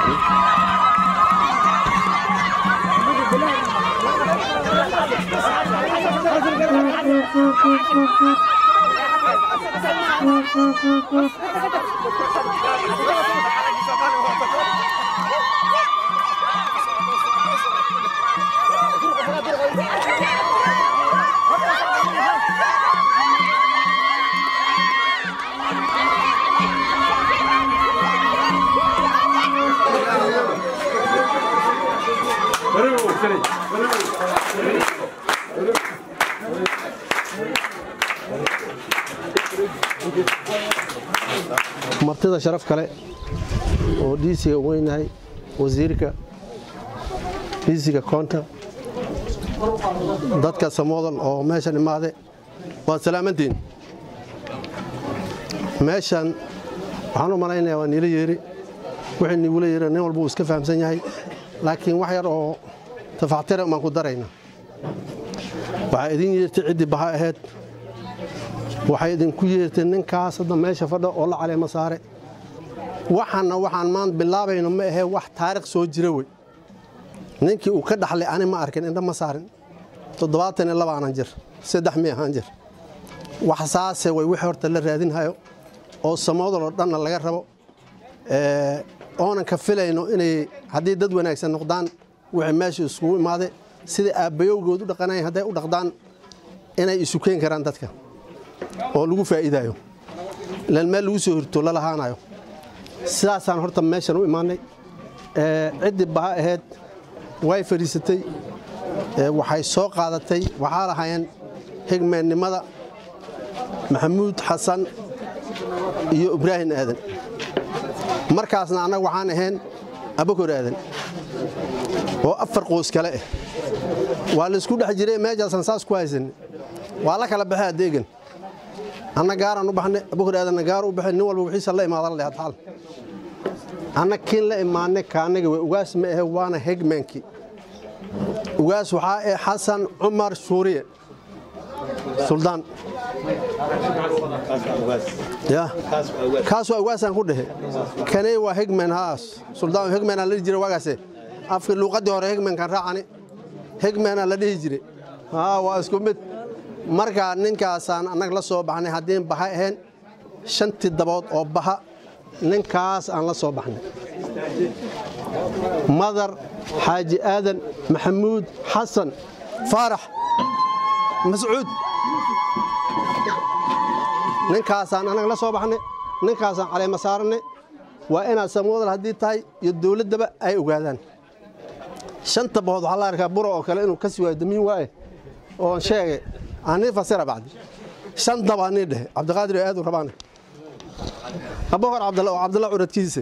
martida sharaf kale oo dhiisiga weynahay wasiirka dhiisiga koonta dadka samoodan oo meeshan imaade waad salaamantiin meeshan waxaan u malaynaya waa niila yeeri wixii niigula yeeri nin walba uu iska fahamsan yahay laakiin wax yar oo tafaxtira baan ku darayna waxaa idin yeertay ciddii baha ahayd waxay idinku yeertay ninkaas hadda meesha fadha oo la caleema saare waxaanna waxaan maan bilaabayno ma ahee wax taarikh soo jira wey ninkii uu ka dhaxlay ani ma arkin indha ma saarin toddobaatan iyo laba aanan jir saddex mi ahaan jir wax saase way wixii horta la raadinhayo oo samoodaloo dhanna laga rabo oonan ka filayno inay haddii dad wanaagsan noqdaan wixii meesha iskugu imaade sida aabbayowgood u dhaqanayan hadday u dhaqdaan inay isu keen karaan dadka oo lagu faa'iidaayo ilaan meel lagu soo hirto la lahaanayo sidaasaan horta meeshan u imaannay ciddii baha ahayd way fadhiisatay waxay soo qaadatay waxaa lahaayeen higmeennimada maxamuud xasan iyo ibraahim aadan markaasna annaga waxaan ahayn abakor aadan oo afar qoys kale ah waa laysku dhex jiray meejaasaan saas ku haysanay waa la kala baxay adeegan anna gaaraan u baxnay abakor aadanna gaar u baxay nin walba wixiisa la imaadan leh hadxaal anna kiin la imaanay kaanaga way ugaas ma ahe waana hegmaankii ugaas waxaa ah xasan cumar shuuriye suldaan ya kaas waa ugaasaan ku dhehe kaney waa hegman haas suldaan hegmanaa la dhihi jira waagaase afka luuqaddii hore hegmankan raacani hegmanaa la dhihi jire haa waa isku mid marka ninkaasaan annaga la soo baxnay haddiin baha ahayn shantii dabood oo baha ninkaas aan la soo baxnay madar xaaji aadan maxamuud xasan faarax mascuud ninkaasaan annaga la soo baxnay ninkaasaan caleema saarannay waa inaad samoodal haddii tahay iyo dowladdaba ay ogaadaan shanta bahood waxaa la arkaa buro oo kale inuu ka sii waayo damiin waaye oon sheegay anii fasira bacdi shan daba anii dhehe cabdiqaadir aad u rabaane abubakar cabdalla oo cabdalla curadkiisa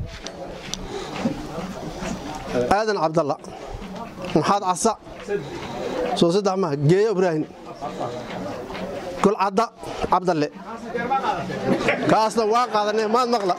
aadan cabdalla maxaad casa soo saddex maha geeyo ibraahim golcadda cabdalle kaasna waa qaadanee maad maqla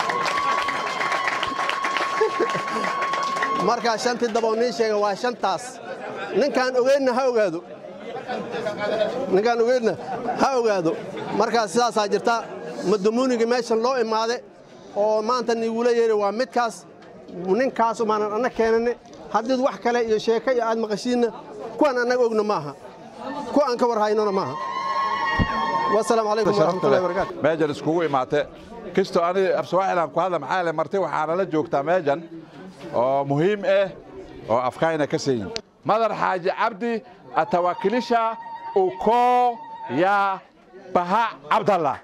markaa shantii daboo nii sheega waa shantaas ninkaan ogeynna ha ogaado ninkaan ogeynna ha ogaado markaa sidaasaa jirta madamuuniga meeshan loo imaade oo maanta niigula yeeri waa midkaas ninkaas umaanan anna keenanne haddiid wax kale iyo sheeko iyo aad maqashiinna kuwaan annaga ogna maaha kuwa aan ka war haynona maaha wasalaamu calaykum waraxmatullahi wabarakaatu meejan iskugu imaate kastoo ani afsawaaxilan ku hadla maxaa le marti waxaana la joogtaa meejan oo muhiim ah oo afkayna ka sayin madar xaaji cabdi atawakilisha ukoo ya baha cabdallah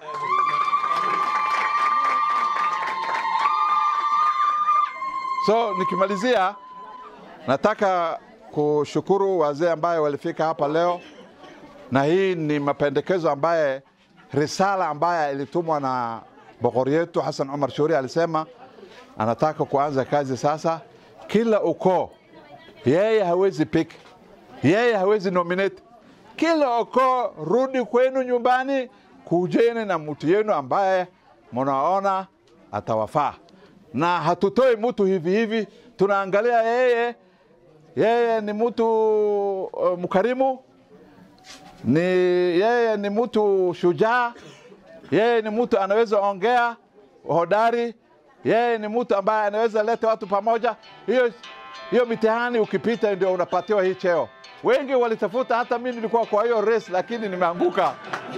so nikimalizia nataka kushukuru wazee ambaye walifika hapa leo na hii ni mapendekezo ambaye risala ambaye ilitumwa na bokori yetu Hassan Umar Shuri alisema anataka kuanza kazi sasa. Kila ukoo yeye hawezi pick, yeye hawezi nominate. Kila ukoo rudi kwenu nyumbani, kujeni na mtu yenu ambaye mnaona atawafaa, na hatutoi mtu hivi hivi, tunaangalia yeye yeye ni mtu uh, mkarimu ni yeye ni mtu shujaa, yeye ni mtu anaweza ongea hodari, yeye ni mtu ambaye anaweza leta watu pamoja. Hiyo hiyo mitihani ukipita, ndio unapatiwa hii cheo. Wengi walitafuta, hata mimi nilikuwa kwa hiyo race, lakini nimeanguka.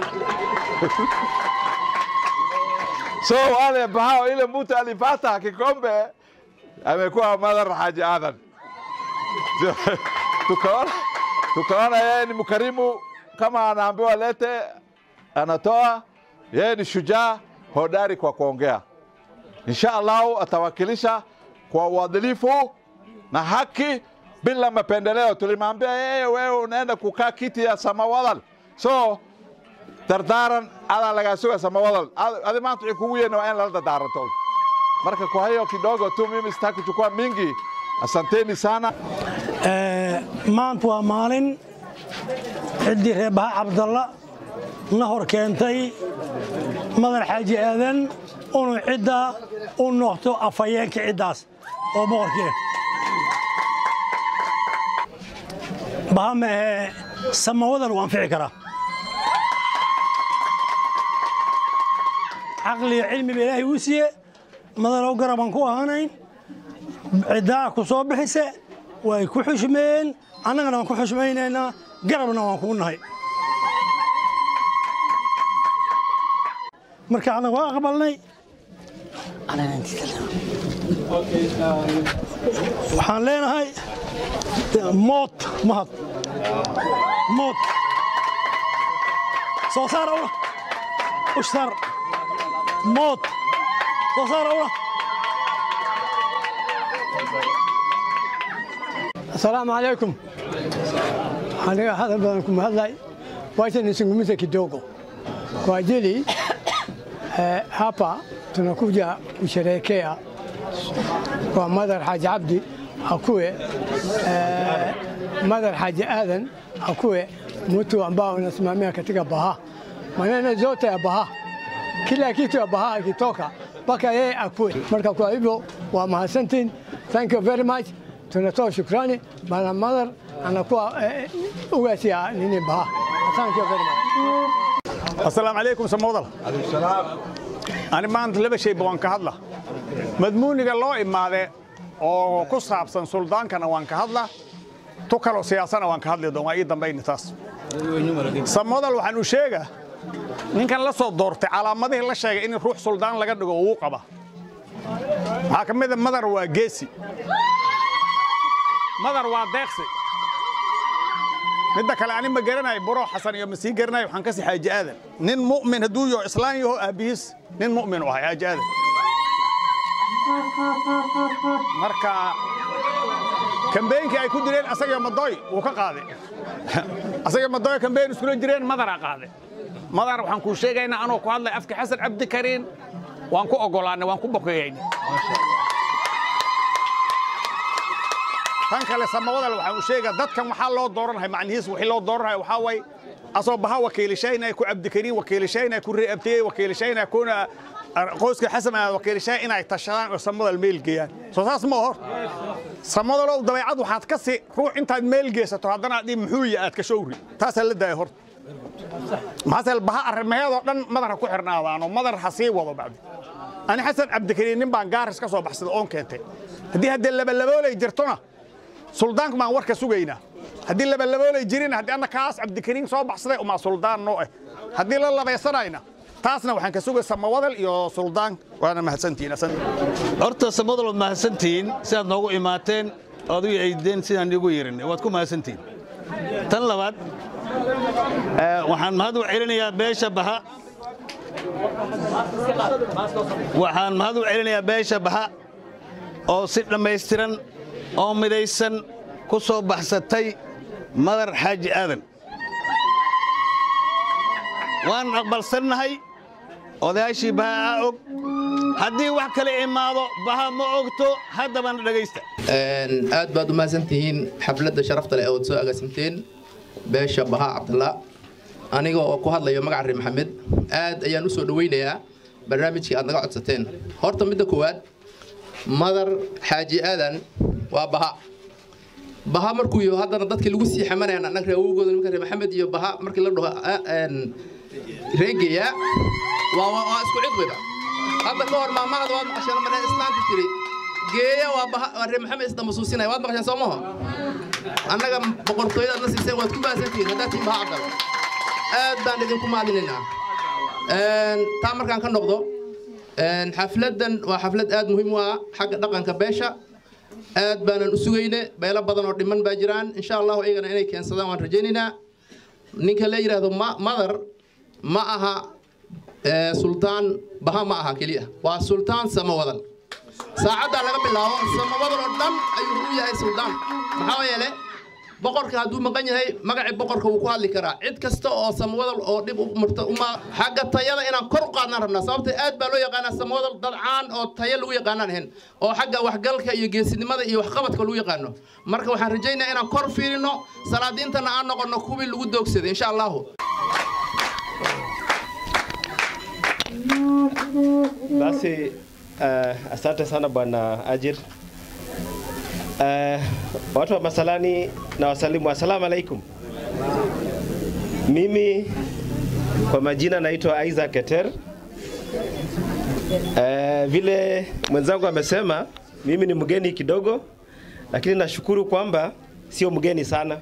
so wale ambao ile mtu alipata kikombe amekuwa Madhar Haji Adan. tukaona tukaona yeye ni mkarimu, kama anaambiwa lete anatoa. Yeye ni shujaa hodari kwa kuongea. Insha Allahu atawakilisha kwa uadilifu na haki bila mapendeleo. Tulimwambia yeye, wewe unaenda kukaa kiti ya Samawadal, so dardaaran adaa lagaa suga Samawadal. Adi maanta wixii kugu yeena waa in lala dardaaranto. Marka kwa hiyo kidogo tu, mimi sitaki kuchukua mingi. Asanteni sana. maanta waa maalin ciddii reebaha cabdalla na hor keentay madar xaaji aadan inuu cidda u noqto afhayeenka ciddaas oo boqorkii baha ma ahee samawadal u anfici karaa caqliga cilmiba ilaahay uu siiye madalow garabaan ku ahanayn ciddaa ku soo bixise way ku xushmeeyeen annagana waan ku xushmaynaynaa garabna waan kuu nahay marka annaga waa aqbalnay waxaan leenahay mood mahad mood soo saar awla ushtar mood soo saar awla asalaamu calaykum aniga hadal badan kuma hadlay wacha nisungumze kidogo kwa ajili eh, hapa tunakuja kusherehekea kwa Madhar Haji Abdi akuwe eh, Madhar Haji Adan akuwe mtu ambao unasimamia katika Baha, maneno zote ya Baha, kila kitu ya Baha ikitoka mpaka yeye akuwe. Marka kwa hivyo wa mahadsantiin, thank you very much. Tunatoa shukrani bana Madhar anakuwa eh, ugaasi ya nini Baha. Thank you very much. asalaamu calaykum samawdal ani maanta laba shayba waan ka hadla madmuuniga loo imaade oo ku saabsan suldaankana waan ka hadla tu kaloo siyaasana waan ka hadli doon waa ii dambayni taas samawdal waxaan u sheega ninkan la soo doortay calaamadihii la sheegay in ruux suldaan laga dhigo uu qaba waxaa ka mida madar waa geesi madar waa deeqsi midda kale ani ma garanayo buro xasan iyo ma sii garanayo waxaan kasi xaaji aadan nin mu'min hadduu yaho islaan yaho aabbihiis nin mu'min u ahay xaaji aadan marka kambeynkii ay ku direen asaga madoy wuu ka qaaday asaga madoy kambeyn iskula jireen madaraa qaaday madar waxaan kuu sheegaynaa anoo ku hadlay afka xasan cabdi kariin waan ku ogolaanay waan ku bokeeyeyna tan kale samawadal waxaan u sheegaa dadkan waxaa loo dooranhay macnihiis wixii loo dooranhay waxaa way asoo baha wakiilishaynaya ku cabdikariin wakiilishaynaya ku reeabtiyey wakiilishaynaya kuna qoyska xasan aad wakiilishay inay tashadaan oo samadal meel geeyaan soo saas ma hor samadalow dabeecad waxaad ka si ruux intaad meel geysato haddana adii muxuuya aad ka showri taasaa la daaya horta maxaaseel baha arrimaheedoo dhan madar ha ku xirnaadaanoo madar ha sii wado bacdi ani xasan cabdikariin nin baan gaaris ka soo baxsada oon keentay haddii haddee labalaboolay jirtona suldaanku baan warka sugaynaa haddii labalaboolay jirin haddii anna kaas cabdikariin soo baxsaday umaa suldaan noo ah haddii la labaysanayna taasna waxaan ka sugay samawadal iyo suldaan waana mahadsantihiin horta samadal waad mahadsantihiin sidaad noogu imaateen oad u eydeen sidaan igu yerin waad ku mahadsantihiin tan labaad waxaan mahad u celinayaa beesha baha waxaan mahad u celinayaa beesha baha oo si dhammaystiran oo midaysan ku soo baxsatay madar xaaji aadan waan aqbalsannahay odayaashii baha aa og haddii wax kale imaado baha ma ogto haddabana dhegaysta aad baad u mahadsantihiin xafladda sharafta leh ood soo agaasimteen beesha bahaa cabdalla aniga oo ku hadlayo magaca reer maxamed aad ayaan u soo dhowaynayaa barnaamijkii aad naga codsateen horta midda koowaad madar xaaji aadan waa baha baha markuu yaho haddana dadkii lagu sii xamanayaan annaga reer awowgooda nimanka reer maxamed iyo baha markii la dhaho reegeya waa waa isku cid weyba hadda ka hor maamahada waad maqasheen mane islaanta tiri geeya waa baha waa reer maxamed isdama suusinaya waad maqasheen soo maho annaga boqortooyadaad na siiseen waad ku baasantihiin haddaad tihiin baha cabdal aad baan idinku maadinaynaa taa markaan ka noqdo xafladdan waa xaflad aad muhiim u ah xagga dhaqanka beesha aad baanan u sugayne beelo badan oo dhiman baa jiraan insha allahu iyagana inay keensadaan waan rajaynaynaa ninka la yidhaahdo madar ma aha sultaan baha ma aha keliya waa sultaan samawadal saacaddaa laga bilaabo samawadal oo dhan ayuu u yahay sultaan maxaa yeele boqorka hadduu maqan yahay magacii boqorka wuu ku hadli karaa cid kasta oo samawadal oo dhib u marta uma xagga tayada inaan kor u qaadnaan rabnaa sababta aad baa loo yaqaanaa samawadal dad caan oo tayo lagu yaqaanaan ahayn oo xagga waxgalka iyo geesinimada iyo waxqabadka lagu yaqaano marka waxaan rajaynayaa inaan kor fiirino salaadiintana aan noqono kuwii lagu doogsaday insha allahu Basi uh, asante sana bwana Ajir. Uh, watu wa Masalani na wasalimu, assalamu alaikum. Mimi kwa majina naitwa Isaac Keter. Uh, vile mwenzangu amesema, mimi ni mgeni kidogo, lakini nashukuru kwamba sio mgeni sana.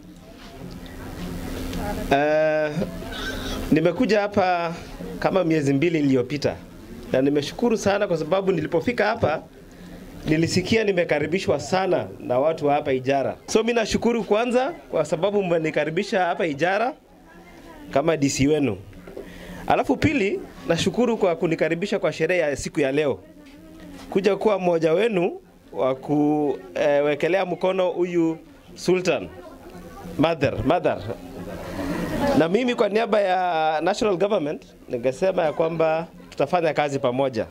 Uh, nimekuja hapa kama miezi mbili iliyopita na nimeshukuru sana kwa sababu nilipofika hapa nilisikia nimekaribishwa sana na watu wa hapa Ijara. So mimi nashukuru kwanza kwa sababu mmenikaribisha hapa Ijara kama DC wenu. Alafu pili nashukuru kwa kunikaribisha kwa sherehe ya siku ya leo, kuja kuwa mmoja wenu wa kuwekelea mkono huyu Sultan Mother, Mother. Na mimi kwa niaba ya national government ningesema ya kwamba tutafanya kazi pamoja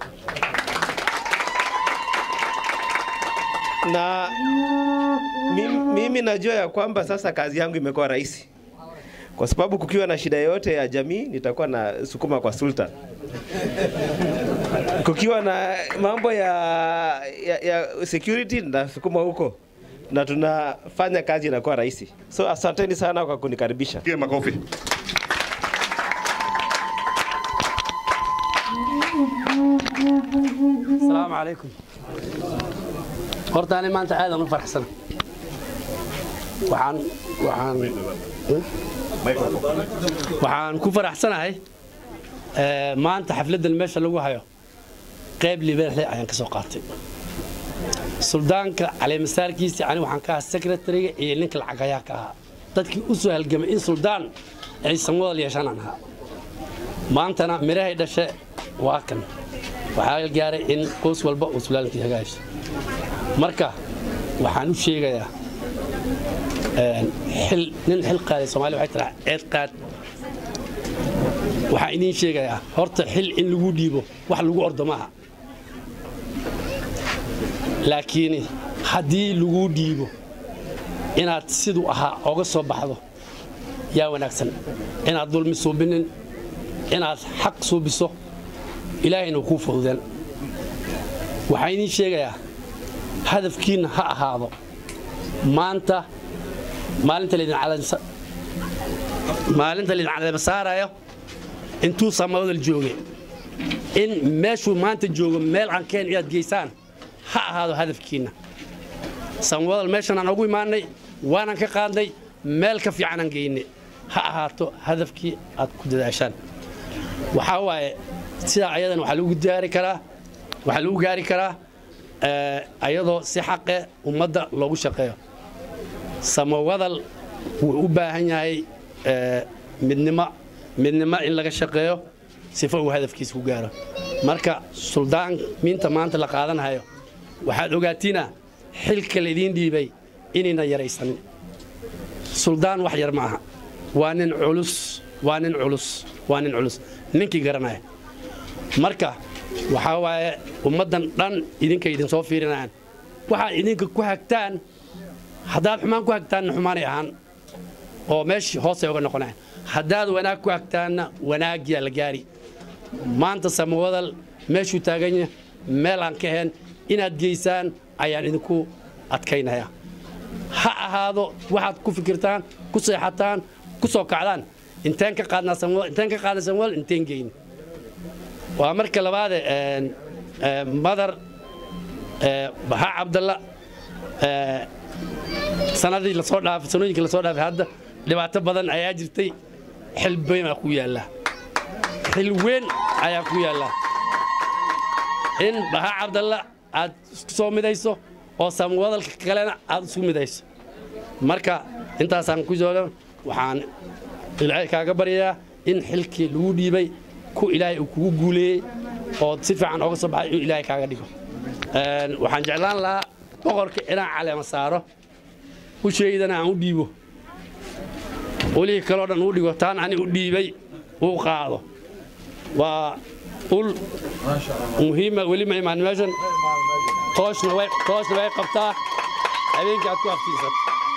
na mimi, mimi najua ya kwamba sasa kazi yangu imekuwa rahisi kwa sababu kukiwa na shida yoyote ya jamii nitakuwa na sukuma kwa Sultan. Kukiwa na mambo ya, ya, ya security nasukuma huko na tunafanya kazi inakuwa rahisi. So asanteni sana kwa kunikaribisha. Piga makofi. السلام عليكم horta ani maanta aad aan u faraxsan waxaan waxaan waxaan ku faraxsanahay maanta xafladdan meesha lagu hayo qayb libaaxle ayaan ka soo qaatay suldaanka caleemasaarkiisa ani waxaan ka ahaa secretariga iyo ninka lacagayaa ka ahaa dadkii u soo halgamay in suldaan ay samwadal yeeshaan aan ahaa maantana mirahay dhashe waa kan waxaa la gaaray in qoys walba uu sulaalkii hagaajso marka waxaan u sheegayaa xil nin xil qaaday soomaaliya waxay tiraa ceed qaad waxaan idiin sheegayaa horta xil in lagu dhiibo wax lagu ordo maaha laakiin haddii lagu dhiibo inaad siduu ahaa oga soo baxdo yaa wanaagsan inaad dulmi suubinin inaad xaq suubiso ilaahayna kuu fududeen waxaan idiin sheegayaa hadafkiinna ha ahaado maanta maalinta laydin maalinta laydin caleema saarayo intuu samawadal joogay in meeshuu maanta joogo meel aan keen inaad geysaan ha ahaado hadafkiinna samawadal meeshan aan ugu imaanay waanan ka qaadnay meel ka fiicanaan geynay ha ahaato hadafkii aad ku dadaashaan waxaa waaye sidaa ayadan waxaa lagu gaari karaa waxaa lagu gaari karaa ayadoo si xaqe ummadda loogu shaqeeyo samawadal wuu u baahan yahay midnimo midnimo in laga shaqeeyo sifo uu hadafkiisa ku gaaro marka suldaan miinta maanta la qaadanayo waxaad ogaatiina xilka laydiin dhiibay inayna yaraysanin suldaan wax yar ma aha waa nin culus waa nin culus waa nin culus ninkii garanaya marka waxaa waaye ummaddan dhan idinka idinsoo fiirinayaan waxaad idinka ku hagtaan haddaad xumaan ku hagtaanna xumaanay ahaan oo meeshii hoosay uga noqonayan haddaad wanaag ku hagtaanna wanaagyaa la gaari maanta samawadal meeshuu taaganya meel aan ka ahayn inaad geysaan ayaan idinku adkaynaya ha ahaado waxaad ku fikirtaan ku seexataan ku soo kacdaan inteen ka qaadnaa samawadal inteen ka qaadnaa samawadal inteen geyni waa marka labaade een, ee, madar ee, baxa cabdalla ee, sanadii lasoo dhaafay sanooyinkii lasoo dhaafay hadda dhibaato badan ayaa jirtay xil weyn baa ku yaalla xil weyn ayaa ku yaalla in baxa cabdalla aad isku soo midayso oo samwadalka kalena aad isku midayso marka intaasaan ku jooga waxaan ilaahay kaaga baryayaa in xilkii lagu dhiibay ku ilaahay uu kugu guuleeyey oo si fiican ooga soo baxay inuu ilaahay kaaga dhigo Een, waxaan jeclaan lahaa boqorka inaan caleema saaro usheydana aan u dhiibo welihii kaloo dhan uu dhigo taan ani u dhiibay uu qaado waa ul muhiima weli ma imaan meeshan tooshna way tooshna way qabtaa habeenkii aad ku aftiisato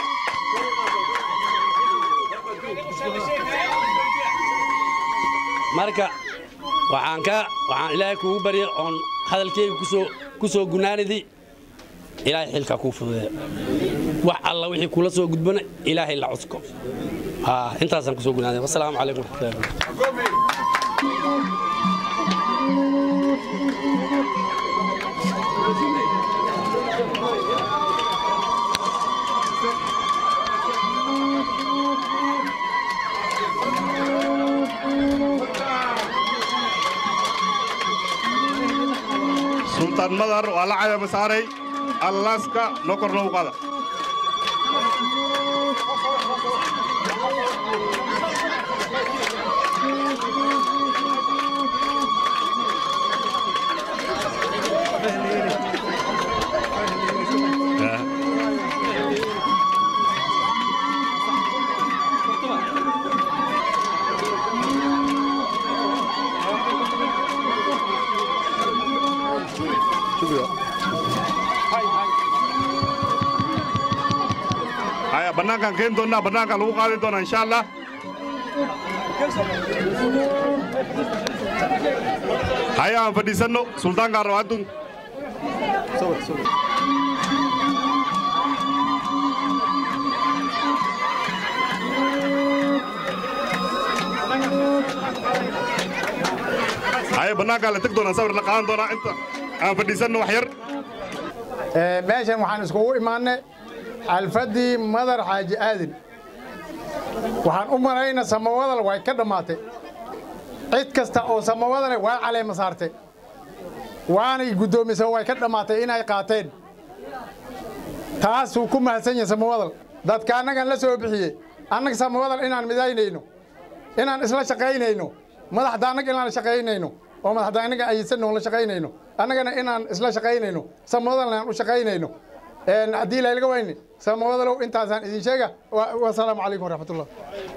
marka waxaan ka waxaan ilaahay kugu baryay oon hadalkeyga kusoo ku soo gunaanidi ilaahay xilkaa kuu fududeeya wax alla wixii kula soo gudbana ilaahay la cusko haa intaasaan kusoo gunaanay wasalaamu calaykum waraxmatullahi wabarakatu sultaan madar waa la caleema saaray allaaska noo kor loogu qaada haya bannaankaan keeni doonnaa bannaankaan lagu qaadi doonaa insha allah haya aan fadhiisanno sultaankaan raba haddun haya bannaankaan la teg doonaa sawir la qaadan doonaa inta aan fadhiisanno wax yar meeshan waxaan iskugu imaannay alfadii madar xaaji aadin waxaan u malayna samawadal way ka dhammaatay cid kasta oo samawadale waa caleema saartay waanay guddoomisan way ka dhammaatay inay qaateen taasuu ku mahadsan yahay samawadal dadka annagan la soo bixiyey annaga samawadal inaan midaynayno inaan isla shaqaynayno madaxda annaga inaan shaqaynayno oo madaxda annaga aysanno la shaqaynayno annagana inaan isla shaqaynayno samawadalna aan u shaqaynayno haddii laylaga wayne samawadalow intaasaan idin sheega wasalaamu calaykum waraxmatullah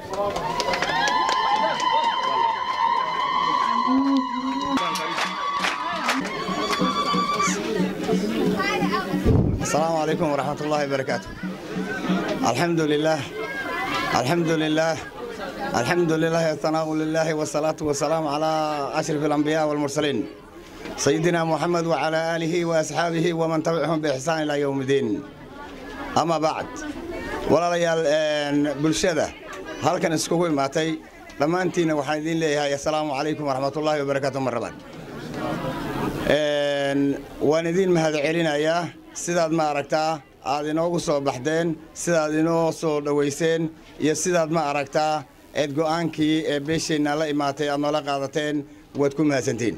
السلام عليكم ورحمة الله وبركاته الحمد لله الحمد لله الحمد لله الثناء لله والصلاة والسلام على أشرف الأنبياء والمرسلين سيدنا محمد وعلى آله وأصحابه ومن تبعهم بإحسان إلى يوم الدين أما بعد ولا ريال بلشدة هل كان اسكوكو ماتي لما أنتينا وحيدين لي السلام عليكم ورحمة الله وبركاته مرة waan idiin mahadcelinayaa sidaad ma aragtaa aad inoogu soo baxdeen sidaad inoo soo dhowayseen iyo sidaad ma aragtaa eed go'aankii ee beesheenna la imaatay aad noola qaadateen waad ku mahadsantiin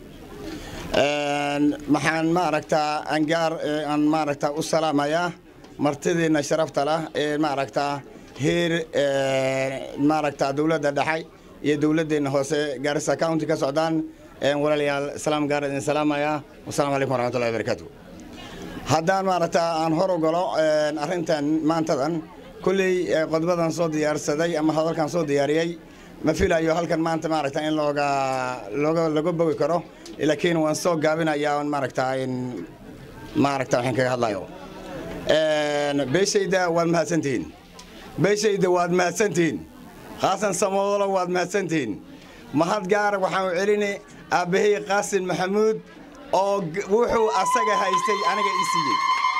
maxaan ma aragtaa angaar aan ma aragtaa u salaamayaa martidiinna sharafta lah ee ma aragtaa heer ma aragtaa dowladda dhexe iyo dowladdeenna hoose gaarisa county ka socdaan walaalayaal salaam gaar idin salaamaya wasalaamu calaykum waraxmatullahi wabarakaatu haddaan maaragtaa aan hor ogolo arrintan maantadan kulley qodbadan soo diyaarsaday ama hadalkan soo diyaariyey ma filayo halkan maanta maaragta in looga looga laga bogi karo laakiin waan soo gaabinayaa maaragtaa in maaragta waxaan kaga hadlayo beeshayda waad mahadsantihiin beeshayda waad mahadsantihiin khaasan samodolo waad mahadsantihiin mahad gaara waxaan u celini aabbahay qaasin maxamuud oo wuxuu asaga haystay aniga ii siiyey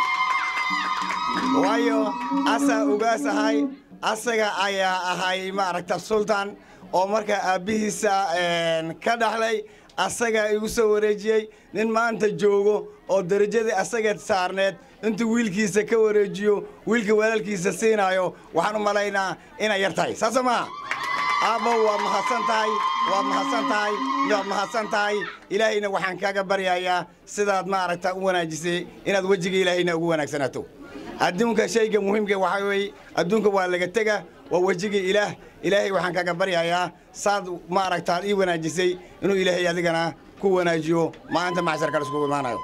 waayo asaa ugaas ahay asaga ayaa ahay maaragta sultan oo markaa aabbihiisa ka dhaxlay asagaa igu soo wareejiyey nin maanta joogo oo derajadii asageed saarneed intuu wiilkiisa ka wareejiyo wiilka walaalkiisa siinaayo waxaan u malaynaa inay yar tahay saasoo maaha aabbo waa mahadsan tahay waa mahadsan tahay waad mahadsan tahay ilaahayna waxaan kaaga baryayaa sidaad maaragta u wanaajisay inaad wejiga ilaahayna ugu wanaagsanaato adduunka shayga muhiimka waxaa weeye adduunka waa laga tega waa wejiga ilaah ilaahay waxaan kaaga baryayaa saad maaragtaad ii wanaajisay inuu ilaahay adigana ku wanaajiyo maalinta macsharka laiskugu imaanayo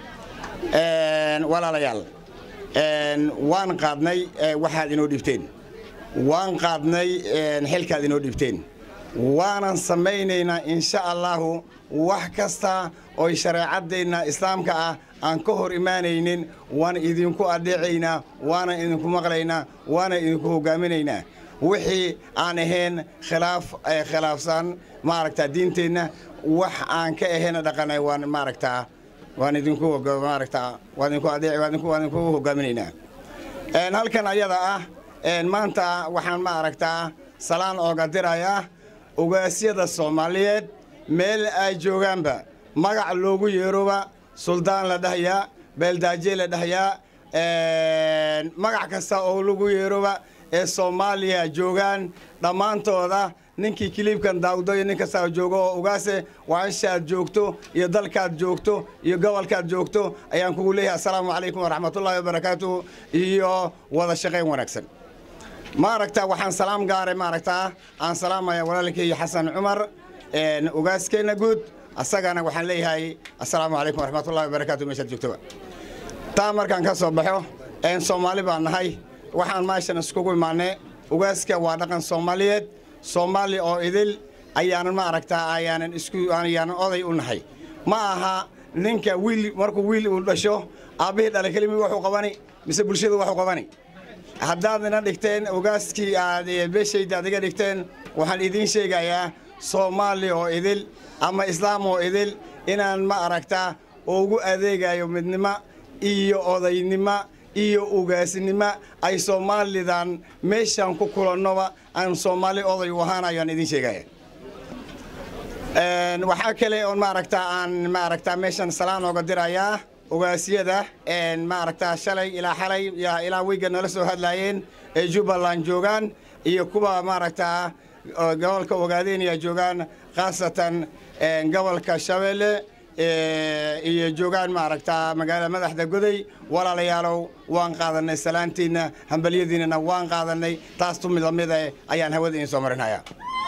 walaalayaal waan qaadnay waxaad inoo dhibteen waan qaadnay xilkaad inoo dhibteen waanan samaynaynaa insha allahu wax kasta oy shareecaddeenna islaamka ah aan ka hor imaanaynin waan idinku adheecaynaa waanan idinku maqlaynaa waanan idinku hoggaaminaynaa wixii aan ahayn khilaaf khilaafsan maaragta diinteenna wax aan ka ahayn dhaqanay waan maaragtaa waan idinku maaragtaa waan idinku adeec waan idinku waan idinku hoggaaminaynaa halkan ayada ah maanta waxaan maaragtaa salaan ooga dirayaa ogaasyada soomaaliyeed meel ay joogaanba magac loogu yeeroba suldaan la dhahayaa beeldaaje la dhahayaa magac kasta oo lagu yeeroba ee soomaaliya joogaan dhammaantooda ninkii kiliibkan daawdo iyo nin kastaa joogo oo ugaase waa ishaad joogto iyo dalkaad joogto iyo gobolkaad joogto ayaan kugu leeyahay assalaamu calaykum waraxmatullaahi wabarakaatuh iyo wada shaqayn wanaagsan maaragta waxaan salaam gaaray maaragtaa aan salaamaya walaalkay xasan cumar ugaaskeenna guud asagana waxaan leeyahay assalaamu calaykum waraxmatullahi wabarakaatu meeshaad joogtoba taa markaan ka soo baxo soomaali baan nahay waxaan meeshan iskugu imaanay ugaaska waa dhaqan soomaaliyeed soomaali oo idil ayaanan maaragtaa ayaanan isku ayaanan oday u nahay ma aha ninka wiil markuu wiil uu dhasho aabbihii dhalay kelimi waxuu qabani mise bulshadu waxuu qabani haddaad ina dhigteen ogaaskii aad beeshayda ad iga dhigteen waxaan idiin sheegayaa soomaali oo idil ama islaam oo idil inaan ma aragtaa ugu adeegayo midnimo iyo odaynimo iyo ugaasnimo ay soomaalidan meeshaan ku kulannoba aan soomaali oday u ahaanayo aan idiin sheegaya waxaa kale oon maaragtaa aan maaragtaa meeshan salaan ooga dirayaa ogaasyada maaragtaa shalay ilaa xalay ilaa weyga nala soo hadlaayeen ee jubbaland joogaan iyo kuwa maaragtaa gobolka ogaadeenaya joogaan khaasatan gobolka shabeelle iyo joogaan maaragtaa magaala madaxda goday walaalayaalow waan qaadanay salaantiinna hambalyadiinnana waan qaadanay taas tumid lamid eh ayaan hawada idiin soo marinhayaa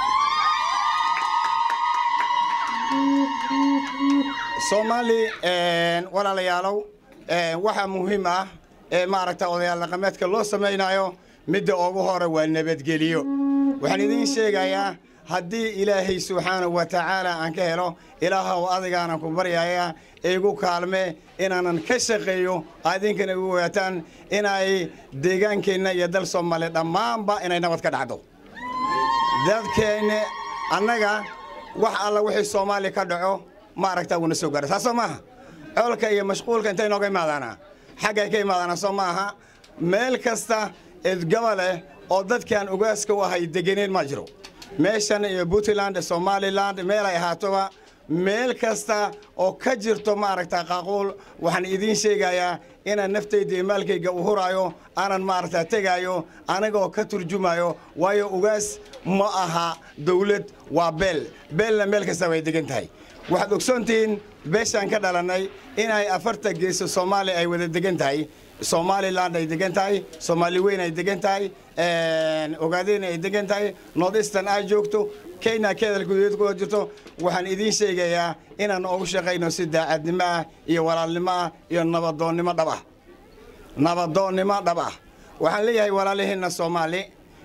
soomaali walaalayaalow waxaa muhiim ah ee maaragta odayaal dhaqameedka loo samaynayo midda ugu hore waa nabadgeliyo waxaan idiin sheegayaa haddii ilaahay subxaanahu wa tacaala aan ka helo ilaahow adigaanan ku baryayaa igu kaalme inaanan ka shaqeeyo adinkana igu ogaataan inay deegaankeenna iyo dal soomaaliya dhammaanba inay nabad ka dhacdo dadkeenna annaga wax alla wixii soomaaliya ka dhaco maaragtaa wuuna soo gaara saasoo maaha coolka iyo mashquulka intay nooga imaadaanaa xaggay ka imaadaanaa soo maaha meel kasta edgabaleh oo dadkaan ogaaska u ahay degeneen ma jiro meeshan iyo puntland somaliland meel ay ahaatoba meel kasta oo ka jirto maaragta qaaquul waxaan idiin sheegayaa inaan naftayda iyo maalkayga u huraayo aanan maaragta tegaayo anigoo ka turjumayo waayo ugaas ma aha dawlad waa beel beelna meel kasta way degan tahay waxaad ogsoontihiin beeshaan ka dhalannay inay afarta geeso soomaaliya ay wada degan tahay somaliland ay degan tahay soomaali weyn ay degan tahay ogaadeen ay degan tahay north eastern ay joogto kenya keedal gudaheed ku jirto waxaan idiin sheegayaa inaan ugu shaqayno si daacadnimo ah iyo walaalnimo ah iyo nabadoonnimo dhab ah nabadoonnimo dhab ah waxaan leeyahay walaalihiinna soomaali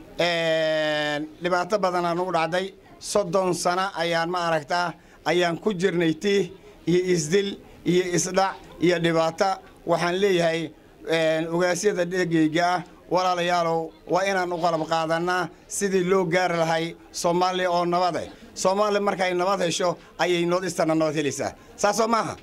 dhibaato badanaa nugu dhacday soddon sano ayaan ma aragtaa ayaan ku jirnay tiih iyo isdil iyo isdhac iyo dhibaato waxaan leeyahay ogaasyada dhegeyga ah walaalayaalow waa inaan u qalab qaadannaa sidii loo gaari lahay soomaaliya oo nabade soomaaliya markay nabad hesho ayay noodistana nabad helaysaa saasoo maaha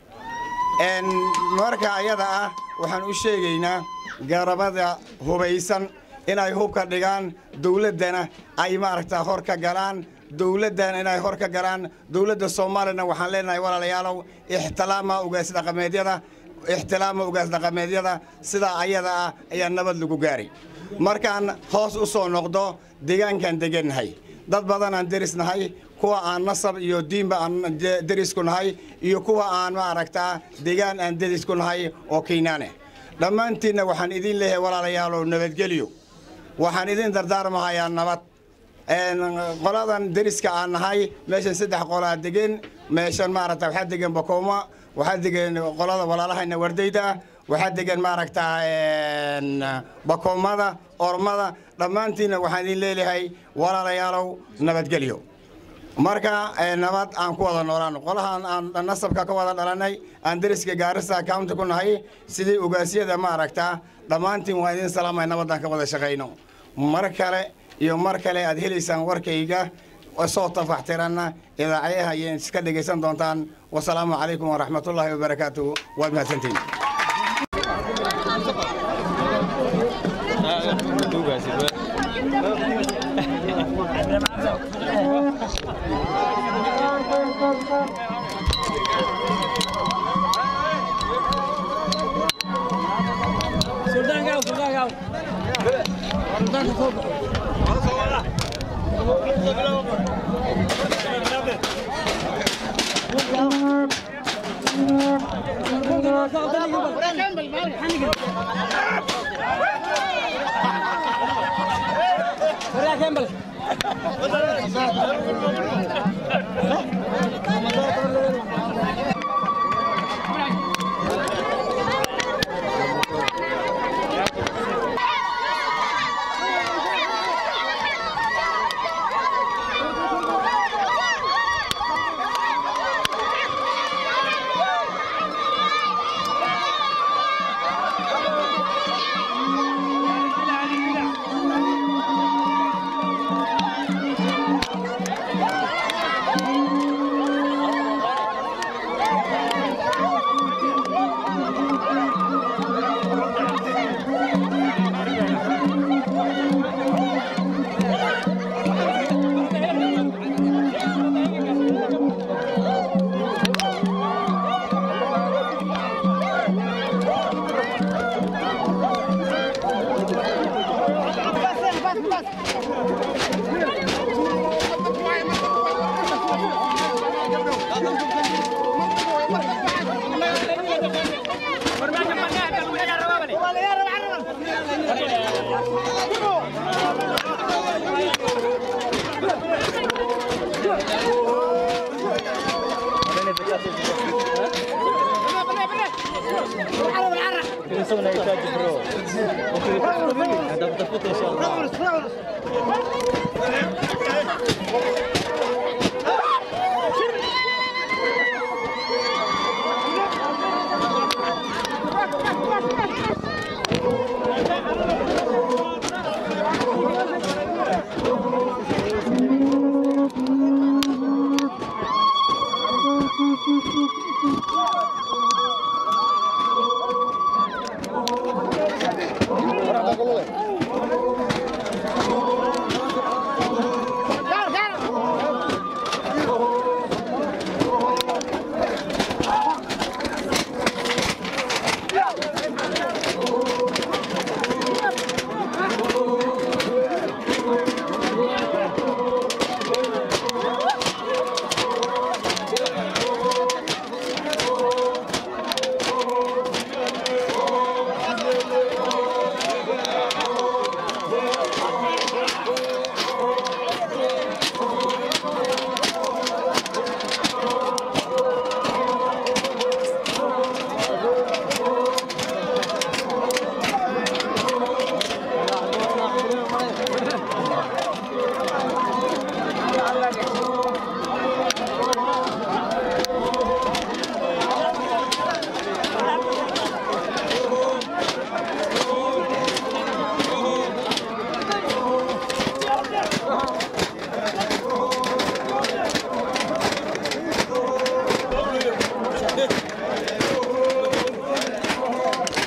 marka ayada ah waxaan u sheegaynaa garabada hubaysan inay hubka dhigaan dawladdana ay maaragtaa hor ka galaan dowladdan inay hor ka galaan dowladda soomaaliyana waxaan leenahay walaalayaalow ixtiraama ugaas dhaqameedyada ixtiraama ugaas dhaqameedyada sidaa ayada ah ayaa nabad lagu gaaray markaan hoos u soo noqdo deegaankaan degannahay dad badan aan derisnahay kuwa aan nasab iyo diinba aan derisku nahay iyo kuwa aan maaragtaa deegaan aan derisku nahay oo keynaane dhammaantiinna waxaan idin leeyahay walaalayaalow nabadgelyo waxaan idin dardaarmahayaa nabad qoladan deriska aan nahay meeshan saddex qolaa degen meeshan maaragta waxaa degan bakooma waxaa degan qolada walaalahayna wardayda ah waxaa degan maaragtaa bakoomada ormada dhammaantiinna waxaan idin leeyahay walaalayaalow nabadgelyo marka nabad aan ku wada noolaano qolahan aan nasabka ka wada dhalanay aan deriska gaarisa county ku nahay sidii ogaasyada maaragtaa dhammaantiin waan idin salaamay nabadaan ka wada shaqayno mar kale iyo mar kale aad helaysaan warkayga soo tafaxtiranna idaacyaha iyo iska dhegaysan doontaan wasalaamu calaykum waraxmatullaahi wabarakaatuhu waad mahadsantiin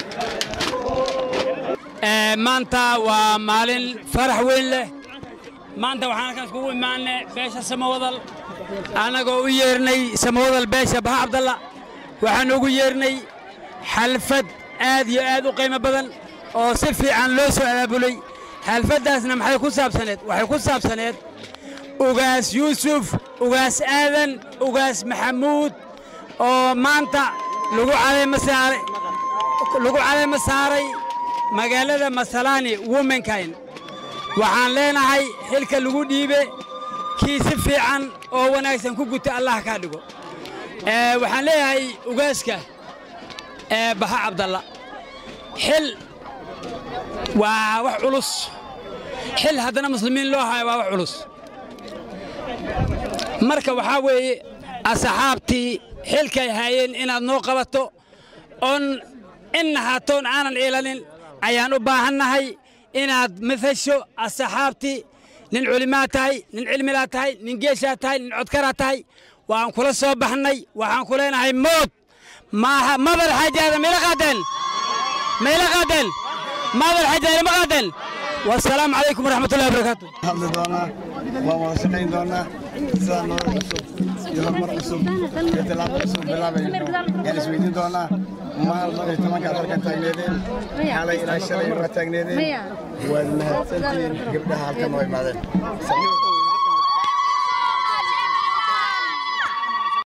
maanta waa maalin farax weyn leh maanta waxaan halkaas kugu imaanay beesha samawadal annagoo u yeernay samawadal beesha baha cabdalla waxaan ugu yeernay xalfad aad iyo aad u qiimo badan oo si fiican loo soo abaabulay xalfaddaasna maxay ku saabsaneed waxay ku saabsaneed ugaas yuusuf ugaas aadan ugaas maxamuud oo maanta lagu caleema saaray lagu caleema saaray magaalada masalaani womankayn waxaan leenahay xilka lagu dhiibe kii si fiican oo wanaagsan ku guta allah kaa dhigo Ee, waxaan leeyahay ugaaska ee baha cabdalla xil waa wax culus xil haddana muslimiin loo hayo waa wax culus marka waxaa weeye asxaabtii xilkay haayeen inaad noo qabato oon inna haatoon aanan ilanin ayaan u baahannahay inaad matasho asxaabtii nin culimaa tahay nin cilmilaa tahay nin geeshaa tahay nin codkaraa tahay waan kula soo baxnay waxaan ku leenahay mood maaha mabal xajaada mayla qaadeen mayla qaadeen mabal xajaada ma qaadeen wasalaamu calaykum waraxmatullahi wabarakaatu hadli doonaa waan wada shaqayn doonaa sidaa nolol cusub iyo horumar cusub iyo tilaabo cusub bilaabayno yaan isweydiin doonaa maal madax tobankaad halkan taagneedeen xalay ilaa shalay waa taagneedeen waad mahadsantihiin gabdhaha halkan noo imaadeen